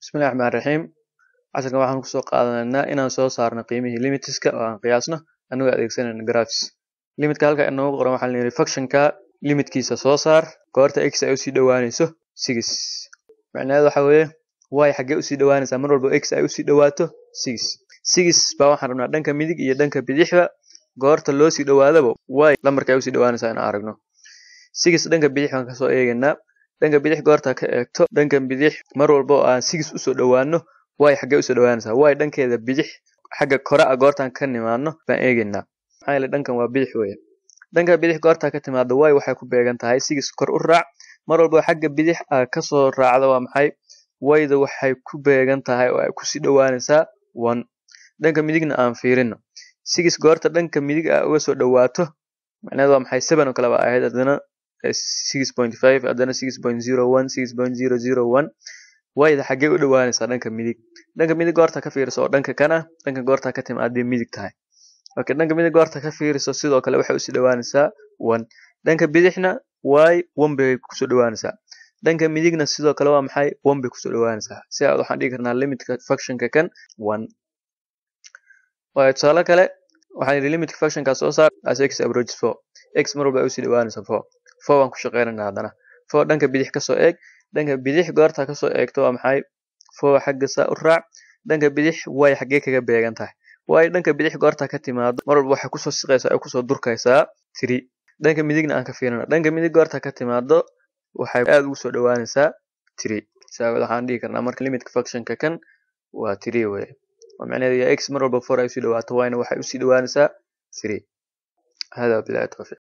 bismillahi raxmaan raxiim casharkan waxaan kusoo qaadanaynaa inaan soo saarno qiimihii limitiska oo aan qiyaasno anagoo adeegsanayno graphs limitka halka inoogu qoran waxaa layidhi functionka limitkiisa soo saar goorta x ay usii dhowaanayso six macnaheedu waxa weeye y xaggee usii dhowaanaysaa mar walba x ay usii dhowaato six six baa waxaan rabnaa dhanka midig iyo dhanka bidixba goorta loo sii dhowaadaba y lambarka ay usii dhowaanaysaa inaan aragno six dhanka bidix baan kasoo eegaynaa dhanka bidix goorta ka eegto dhanka bidix mar walba oo aan six usoo dhowaano y xaggee usoo dhowaanaysaa y dhankeeda bidix xagga kore a goortaan ka nimaadno baan eegaynaa maxaa yeele dhankan waa bidix weeye dhanka bidix goortaa ka timaado y waxay ku beegan tahay six kor u raac mar walba xagga bidix a kasoo raacda waa maxay yda waxay ku beegan tahay oo ay kusii dhowaanaysaa one dhanka midigna aan fiirino six goorta dhanka midig a uga soo dhowaato macnaheedu waa maxay seven oo kale baa ahayd haddana six point five haddana six point zero one six point zero zero one wayda xaggee u dhowaanaysaa dhanka midig dhanka midig goorta ka fiiriso oo dhanka kan ah dhanka goorta ka timaadee midig tahay okay dhanka midig goorta ka fiiriso sidoo kale waxay usii dhowaanaysaa one dhanka bidixna y one bay kusoo dhowaanaysaa dhanka midigna sidoo kale waa maxay one bay kusoo dhowaanaysaa si aad waxaan dhigi karnaa limitka functionka kan one waayo tusaale kale waxaan yidhi limitka functionka soo saar as x approaches four x mar walba ay usii dhowaanaysaa four four waan ku shaqeynayna haddana four dhanka bidix kasoo eeg dhanka bidix goorta kasoo eegto waa maxay four xagga saa u raac dhanka bidix way xaggee kaga beegan tahay waayo dhanka bidix goorta ka timaado mar walba waxay kusoo siqaysaa ay kusoo durkaysaa three dhanka midigna aan ka fiirino dhanka midig goorta ka timaado waxay aada ugu soo dhowaanaysaa three saawaed waxaan dhihi karnaa marka limitka functionka kan waa three weye oo macnaheedu yaa x mar walba four ay usii dhawaato yna waxay usii dhowaanaysaa three hada bilahi tawfiiq